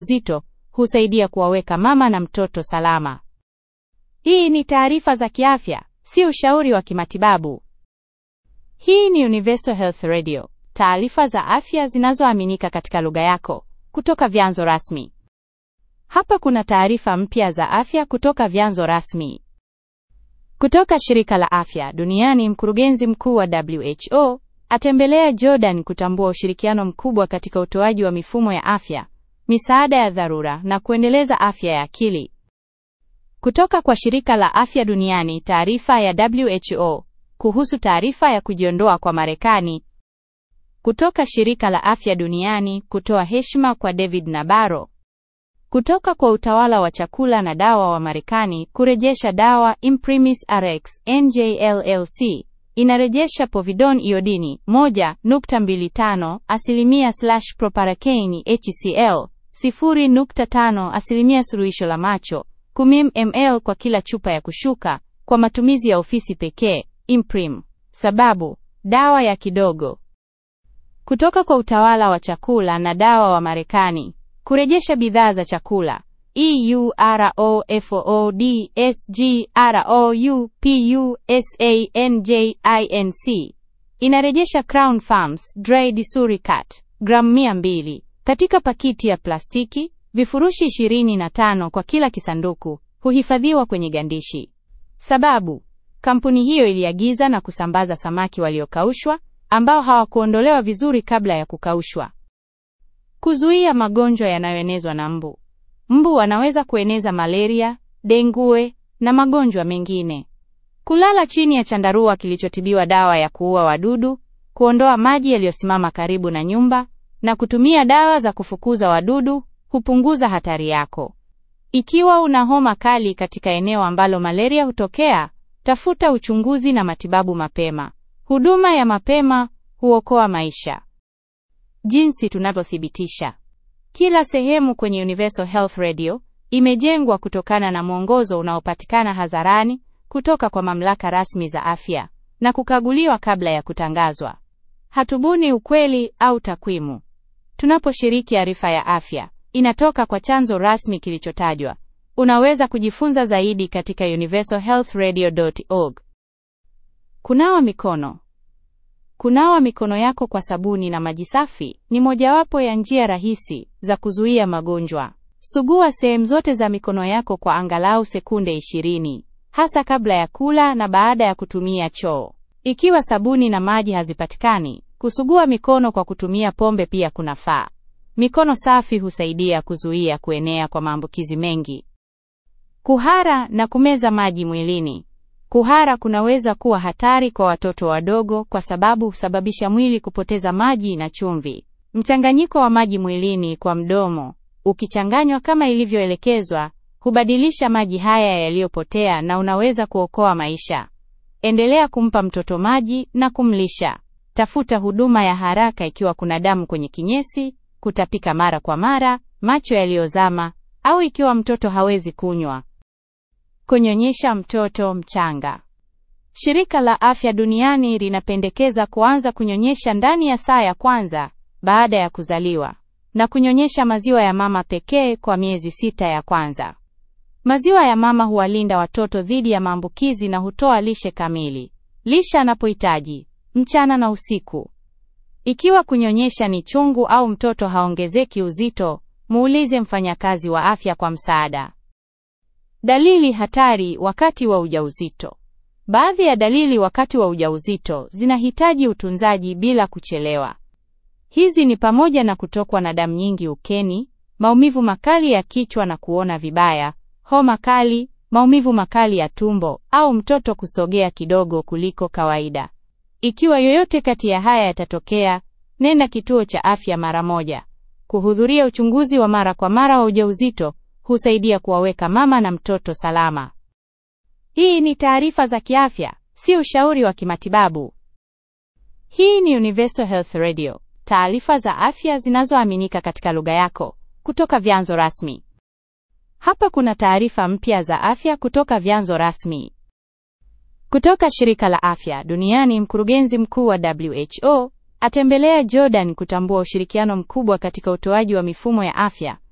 zito husaidia kuwaweka mama na mtoto salama. Hii ni taarifa za kiafya, si ushauri wa kimatibabu. Hii ni Universal Health Radio, taarifa za afya zinazoaminika katika lugha yako kutoka vyanzo rasmi. Hapa kuna taarifa mpya za afya kutoka vyanzo rasmi. Kutoka shirika la afya duniani, mkurugenzi mkuu wa WHO atembelea Jordan kutambua ushirikiano mkubwa katika utoaji wa mifumo ya afya, misaada ya dharura na kuendeleza afya ya akili. Kutoka kwa shirika la afya duniani, taarifa ya WHO kuhusu taarifa ya kujiondoa kwa Marekani. Kutoka shirika la afya duniani kutoa heshima kwa David Nabarro. Kutoka kwa utawala wa chakula na dawa wa Marekani kurejesha dawa Imprimis Rx NJLLC inarejesha povidone iodini 1.25 asilimia slash proparakeini HCl 0.5 asilimia suluhisho la macho 10 ml kwa kila chupa ya kushuka kwa matumizi ya ofisi pekee. Imprim. Sababu dawa ya kidogo. Kutoka kwa utawala wa chakula na dawa wa Marekani kurejesha bidhaa za chakula EUROFOODSGROUPUSANJINC inarejesha Crown Farms Dry Disuricat gramu 200 katika pakiti ya plastiki, vifurushi 25 kwa kila kisanduku, huhifadhiwa kwenye gandishi. Sababu kampuni hiyo iliagiza na kusambaza samaki waliokaushwa ambao hawakuondolewa vizuri kabla ya kukaushwa. Kuzuia magonjwa yanayoenezwa na mbu. Mbu wanaweza kueneza malaria, dengue na magonjwa mengine. Kulala chini ya chandarua kilichotibiwa dawa ya kuua wadudu, kuondoa maji yaliyosimama karibu na nyumba na kutumia dawa za kufukuza wadudu hupunguza hatari yako. Ikiwa una homa kali katika eneo ambalo malaria hutokea, tafuta uchunguzi na matibabu mapema. Huduma ya mapema huokoa maisha. Jinsi tunavyothibitisha. Kila sehemu kwenye Universal Health Radio imejengwa kutokana na mwongozo unaopatikana hadharani kutoka kwa mamlaka rasmi za afya na kukaguliwa kabla ya kutangazwa. Hatubuni ukweli au takwimu. Tunaposhiriki arifa ya afya, inatoka kwa chanzo rasmi kilichotajwa. Unaweza kujifunza zaidi katika universalhealthradio.org. Kunawa mikono. Kunawa mikono yako kwa sabuni na maji safi ni mojawapo ya njia rahisi za kuzuia magonjwa. Sugua sehemu zote za mikono yako kwa angalau sekunde 20, hasa kabla ya kula na baada ya kutumia choo. Ikiwa sabuni na maji hazipatikani, kusugua mikono kwa kutumia pombe pia kunafaa. Mikono safi husaidia kuzuia kuenea kwa maambukizi mengi. Kuhara na kumeza maji mwilini. Kuhara kunaweza kuwa hatari kwa watoto wadogo kwa sababu husababisha mwili kupoteza maji na chumvi. Mchanganyiko wa maji mwilini kwa mdomo, ukichanganywa kama ilivyoelekezwa, hubadilisha maji haya yaliyopotea na unaweza kuokoa maisha. Endelea kumpa mtoto maji na kumlisha. Tafuta huduma ya haraka ikiwa kuna damu kwenye kinyesi, kutapika mara kwa mara, macho yaliyozama au ikiwa mtoto hawezi kunywa. Kunyonyesha mtoto mchanga. Shirika la Afya Duniani linapendekeza kuanza kunyonyesha ndani ya saa ya kwanza baada ya kuzaliwa na kunyonyesha maziwa ya mama pekee kwa miezi sita ya kwanza. Maziwa ya mama huwalinda watoto dhidi ya maambukizi na hutoa lishe kamili. Lisha anapohitaji mchana na usiku. Ikiwa kunyonyesha ni chungu au mtoto haongezeki uzito, muulize mfanyakazi wa afya kwa msaada. Dalili hatari wakati wa ujauzito. Baadhi ya dalili wakati wa ujauzito zinahitaji utunzaji bila kuchelewa. Hizi ni pamoja na kutokwa na damu nyingi ukeni, maumivu makali ya kichwa na kuona vibaya, homa kali, maumivu makali ya tumbo au mtoto kusogea kidogo kuliko kawaida. Ikiwa yoyote kati ya haya yatatokea, nenda kituo cha afya mara moja. Kuhudhuria uchunguzi wa mara kwa mara wa ujauzito husaidia kuwaweka mama na mtoto salama. Hii ni taarifa za kiafya, si ushauri wa kimatibabu. Hii ni Universal Health Radio, taarifa za afya zinazoaminika katika lugha yako kutoka vyanzo rasmi. Hapa kuna taarifa mpya za afya kutoka vyanzo rasmi. Kutoka shirika la afya duniani, mkurugenzi mkuu wa WHO atembelea Jordan kutambua ushirikiano mkubwa katika utoaji wa mifumo ya afya